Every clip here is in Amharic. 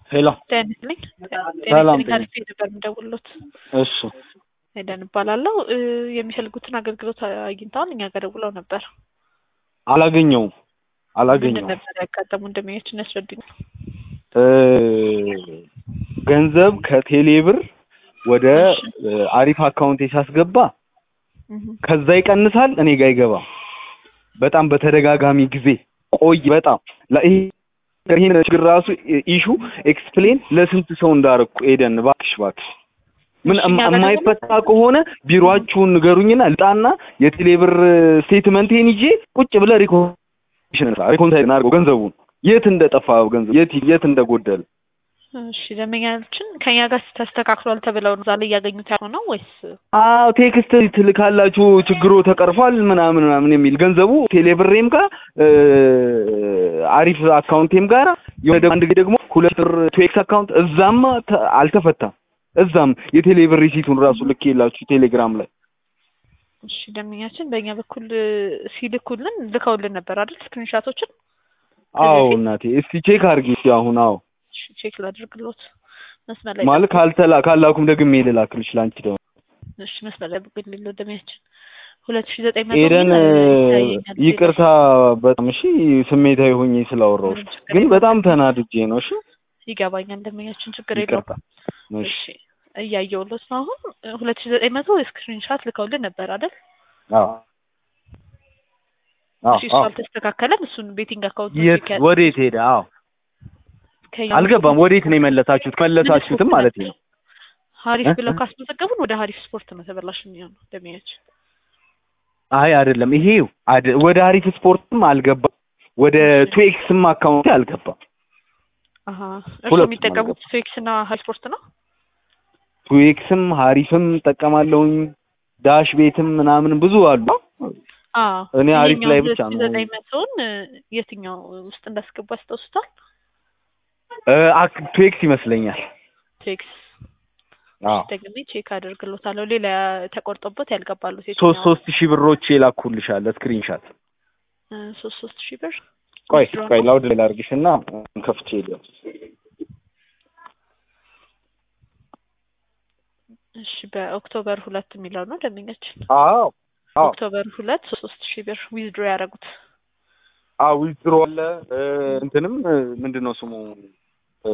ሄሎ ጤና ይስጥልኝ። ሰላም ጤና ይስጥልኝ። ነበር የምደውልሎት እሺ ሄደን እባላለሁ። እ የሚፈልጉትን አገልግሎት አግኝተዋል? እኛ ጋር ደውለው ነበር። አላገኘውም ምንድን አላገኘውም ነበር ያጋጠሙ እንደሚያችን ያስረዱኝ። እ ገንዘብ ከቴሌ ብር ወደ እ አሪፍ አካውንቴ ሳስገባ ከዛ ይቀንሳል እኔ ጋር አይገባም። በጣም በተደጋጋሚ ጊዜ ቆይ በጣም ላ- ይሄ ይሄን ችግር ራሱ ኢሹ ኤክስፕሌን ለስንት ሰው እንዳረኩ ኤደን እባክሽ እባክሽ ምን እሺ፣ እኛ ጋር ደግሞ- የማይፈታ ከሆነ ቢሮአችሁን ንገሩኝና ልጣና የቴሌ ብር ስቴትመንቴን ይዤ ቁጭ ብለ ሪኮንሽን ሪኮንሳይል እናድርገው ገንዘቡን የት እንደጠፋ ገንዘብ የት የት እንደጎደለ እሺ ደንበኛችን ከኛ ጋር ተስተካክሏል ተብለው ነው ዛሬ እያገኙት ያልሆነው ወይስ አዎ ቴክስት ትልካላችሁ ችግሩ ተቀርፏል ምናምን ምናምን የሚል ገንዘቡ ቴሌብሬም ጋር እ አሪፍ አካውንቴም ጋር የሆነ ደግሞ አንድ ጊዜ ደግሞ ሁለት ብር ቱኤክስ አካውንት እዛም ተ- አልተፈታም እዛም የቴሌብር ሪሲቱን ራሱ ልኬላችሁ ቴሌግራም ላይ እሺ ደንበኛችን በእኛ በኩል እ ሲልኩልን ልከውልን ነበር አይደል ስክሪንሻቶችን አዎ እናቴ እስቲ ቼክ አድርጊ እስቲ አሁን አዎ እሺ ቼክ ላድርግሎት መስመር ላይ ማለት ካልተላ ካላኩም ደግሜ ልላክልሽ ላንቺ ደግሞ እሺ መስመር ላይ ብቅ ሌለው ደንበኛችን ሁለት ሺ ዘጠኝ መቶ ኤደን ሚል እ ይታየኛል እዚህ ይቅርታ በጣም እሺ ስሜታዊ ሆኜ ስላወራሁሽ ምንም ችግር ግን የለውም። በጣም ተናድጄ ነው እሺ ላይ ይገባኛል ደንበኛችን ችግር ይቅርታ የለውም እሺ እሺ እያየሁሎት ነው አሁን ሁለት ሺ ዘጠኝ መቶ ስክሪንሻት ልከውልን ነበር አይደል አዎ አዎ እሺ እሱ አዎ አልተስተካከለም እሱን ቤቲንግ አካውንት የት ወዴት ሄደ? አዎ አልገባም። ወዴት ነው የመለሳችሁት? መለሳችሁትም ማለት ነው። ሀሪፍ እ? ብለው ካስመዘገቡን ወደ ሀሪፍ ስፖርት ነው ተበላሽ የሚሆነው ደንበኛችን አይ አይደለም፣ ይሄ አደ- ወደ አሪፍ ስፖርትም አልገባም፣ ወደ ቱኤክስም አካውንት አልገባም። አሀ እርሱ ሁለቱም የሚጠቀሙት ፌክስ እና ሀይ ስፖርት ነው ቱኤክስም ሀሪፍም እጠቀማለሁኝ፣ ዳሽ ቤትም ምናምን ብዙ አሉ። አዎ እኔ አሪፍ ይሄኛው ላይ ብቻ ሁለት ሺ ነው። ዘጠኝ መቶውን እ የትኛው ውስጥ እንዳስገቡ ያስታውሱታል እ አክ- ቱኤክስ ይመስለኛል። ቴክስ አዎ ደግሜ ቼክ አደርግሎታለሁ ሌላ ተቆርጦበት ያልገባሉት ሶስት የትኛው ሶስት ሺህ ብሮች የላኩልሻለ ስክሪንሻት። እ ሶስት ሶስት ሺህ ብር ቆይ withdraw ቆይ ነው? ላውድ ላይ ላድርግሽና ከፍቼ ልየው። እሺ በኦክቶበር ሁለት የሚለው ነው ደንበኛችን አዎ አዎ ኦክቶበር ሁለት ሶስት ሶስት ሺህ ብር ዊዝድሮ ያደረጉት አዎ ዊዝድሮ አለ እ እንትንም እ ምንድን ነው ስሙ እ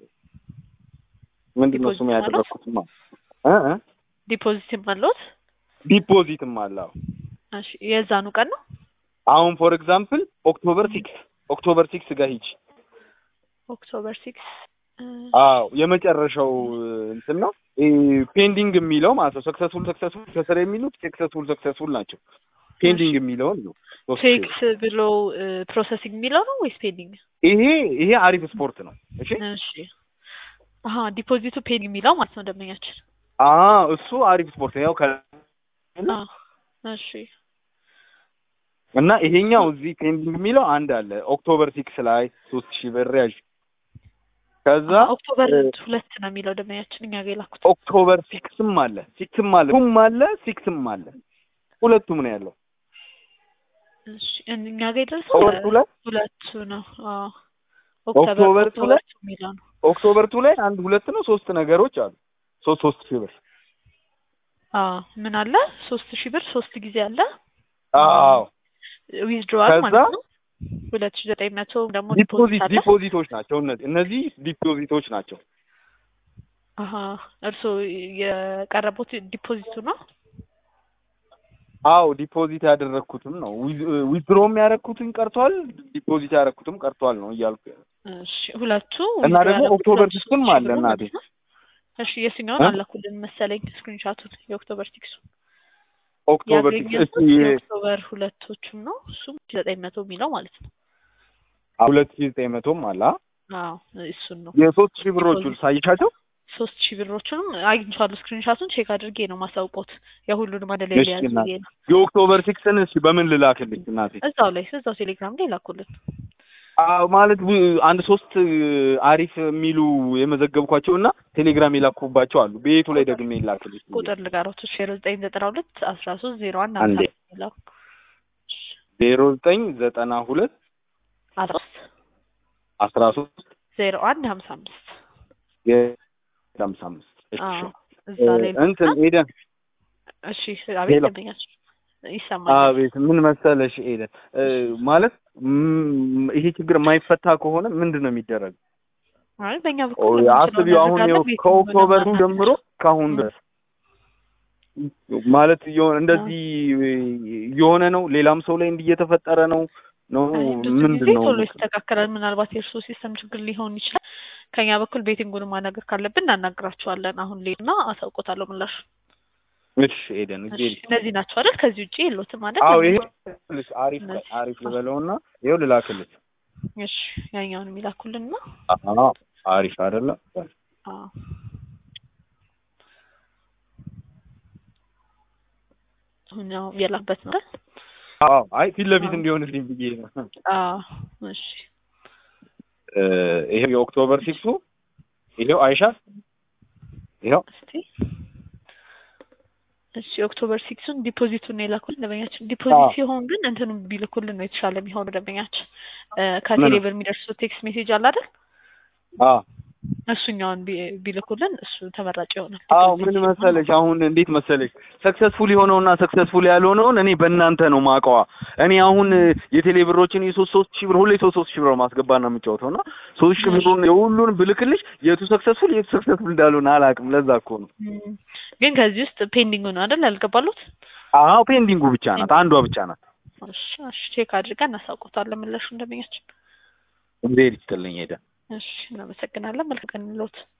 ምንድን ነው ስሙ ዲፖዚት ያደረኩትማ እ እ ዲፖዚትም አለዎት ዲፖዚትም አለ አዎ። እሺ የዛኑ ቀን ነው አሁን ፎር ኤግዛምፕል ኦክቶበር ሲክስ ኦክቶበር ሲክስ ጋር ሂጅ ኦክቶበር ሲክስ አዎ የመጨረሻው እ እንትን ነው ፔንዲንግ የሚለው ማለት ነው ሰክሰስፉል ሰክሰስፉል ከስር የሚሉት ሰክሰስፉል ሰክሰስፉል ናቸው ፔንዲንግ የሚለውን ነው ሶስት ሺህ ብር። ፌክስ ብሎ ፕሮሰሲንግ የሚለው ነው ወይስ ፔንዲንግ ይሄ ይሄ አሪፍ ስፖርት ነው እሺ እሺ አሀ ዲፖዚቱ ፔንዲንግ የሚለው ማለት ነው ደንበኛችን አ እሱ አሪፍ ስፖርት ነው ያው ከ አ እሺ እና ይሄኛው እዚህ ፔንዲንግ የሚለው አንድ አለ ኦክቶበር ሲክስ ላይ ሶስት ሺህ ብር ያዥ ከዛ አሀ፣ ኦክቶበር እ ሁለት ነው የሚለው ደንበኛችን እኛ ጋር የላኩት ኦክቶበር ሲክስም አለ ሲክስም አለ ቱም አለ ሲክስም አለ ሁለቱም ነው ያለው እሺ እኛ ጋር የደረሰው ኦክቶበር ቱ ላይ ሁለቱ ነው አዎ ኦክቶበር ቱ ላይ ቱ የሚለው ነው ኦክቶበር ቱ ላይ አንድ ሁለት ነው ሶስት ነገሮች አሉ ሶስት ሶስት ሺህ ብር አዎ ምን አለ ሶስት ሺህ ብር ሶስት ጊዜ አለ አዎ ዊዝድሮዋል ከዛ ማለት ነው ሁለት ሺህ ዘጠኝ መቶ ደግሞ ዲፖዚት ዲፖዚት አለ ዲፖዚቶች ናቸው እነዚህ እነዚህ ዲፖዚቶች ናቸው አሀ እርስዎ የቀረቡት ዲፖዚቱ ነው አዎ ዲፖዚት ያደረግኩትም ነው ዊዝድሮም ያደረግኩትም ቀርቷል ዲፖዚት ያደረግኩትም ቀርቷል ነው እያልኩ ያለው። እሺ ሁለቱ እና withdraw ደግሞ ያደረጉት ኦክቶበር ሁለቱ ሲክስም ሶስት ሺህ አለ ብሩ እናቴ። ማለት ነው። እሺ የትኛውን እ? አላኩልን መሰለኝ ስክሪንሻቱን የኦክቶበር ሲክሱ ኦክቶበር ሲክስ ያገኘሁት እስቲ የኦክቶበር ሁለቶቹም ነው እሱም ዘጠኝ መቶ የሚለው ማለት ነው ሁለት ሺህ ዘጠኝ መቶም አለ አ? አዎ እሱን ነው የሶስት ሺህ ብሮቹን ዲፖዚት ሳይሻቸው ሶስት ሺህ ብሮቹንም አግኝቻለሁ ስክሪንሻቱን ቼክ አድርጌ ነው ማሳውቆት የሁሉንም አንድ ላይ እሺ ሊያዝ እናቴ። ብዬ ነው የኦክቶበር ሲክስን እስቲ በምን ልላክልኝ እናቴ? እዛው ላይ እዛው ቴሌግራም ላይ ላኩልን አዎ ማለት ው- አንድ ሶስት አሪፍ የሚሉ የመዘገብኳቸው እና ቴሌግራም የላኩባቸው አሉ። ቤቱ ላይ ደግሜ ይላክልኝ። ቁጥር ልጋሮት ዜሮ ዘጠኝ ዘጠና ሁለት አስራ ሶስት ዜሮ አንድ አንዴ። አምሳ የሚለው ዜሮ ዘጠኝ ዘጠና ሁለት አስራ ሶስት አስራ ሶስት ዜሮ አንድ ሀምሳ አምስት የሀምሳ አምስት እሺ አዎ እዛ ላይ እንትን ልክና ኤደን እሺ አቤት ሄሎ። ደንበኛችን ይሰማኛል አቤት ምን መሰለሽ ኤደን እ፣ ማለት ም፣ ይሄ ችግር የማይፈታ ከሆነ ምንድን ነው የሚደረግ? አይ በእኛ ኦ፣ በኩል የምንችለውን አስቢው አሁን እናደርጋለን። ይኸው ቤት ከኦክቶበር ምንም ጀምሮ እስካሁን ም። ድረስ ማለት የሆነ እንደዚህ የሆነ ነው። ሌላም ሰው ላይ እንዲህ እየተፈጠረ ነው ነው አይ ብዙ ምንድን ጊዜ ነው? ቶሎ ይስተካከላል። ምናልባት የእርስዎ ሲስተም ችግር ሊሆን ይችላል። ከኛ በኩል ቤቲንጉን ማናገር ካለብን እናናግራቸዋለን። አሁን ሌና አሳውቆታለሁ ምላሹ። እሺ ኤደን እሺ እጄ እነዚህ ናቸው አይደል? ከዚህ ውጭ የሎትም አይደል? አዎ ይሄ ልሽ አሪፍ እነዚህ። አሪፍ ልበለውና ይኸው ልላክልሽ። እሺ ያኛውን የሚላኩልን ነው። አዎ አሪፍ አይደለ? አዎ አሁን ያው የላበት ነው አይደል? አዎ አይ ፊት ለፊት አዎ። እንዲሆንልኝ ብዬ ነው። አዎ እሺ እ፣ ይሄው የኦክቶበር ሲክሱ ይሄው አይሻ ይሄው እስቲ እሺ ኦክቶበር ሲክሱን ዲፖዚቱን ነው የላኩልን ደንበኛችን። ዲፖዚት አዎ። ሲሆን ግን እንትኑን ቢልኩልን ነው የተሻለ የሚሆነው ደንበኛችን። እ፣ ከቴሌብር የሚደርሰው ቴክስት ሜሴጅ አለ አይደል? አዎ እሱኛውን ቢ- ቢልኩልን እሱ ተመራጭ ይሆናል። አዎ ዲፖዚት ምን ሲሆን መሰለሽ አሁን እንዴት መሰለሽ ሰክሰስፉል የሆነውና ሰክሰስፉል ያልሆነውን እኔ በእናንተ ነው ማቀዋ። እኔ አሁን የቴሌ ብሮችን የሶስት ሶስት ሺህ ብር ሁሌ ሶስት ሶስት ሺህ ብር ማስገባት ነው የምጫወተው እና ሶስት ሺህ ብሩን የሁሉን ብልክልሽ የቱ ሰክሰስፉል የቱ ሰክሰስፉል እንዳልሆነ አላውቅም። ለዛ እኮ ነው። ም፣ ግን ከዚህ ውስጥ ፔንዲንግ ነው አይደል ያልገባሉት? አዎ ፔንዲንጉ ብቻ ናት፣ አንዷ ብቻ ናት። እሺ እሺ ቼክ አድርገን እናሳውቆታለን ምላሹ እንደመኛችን። እንዴት ይስጥልኝ ሄደ እሺ እናመሰግናለን። መልካም ቀን ይሁንልዎት።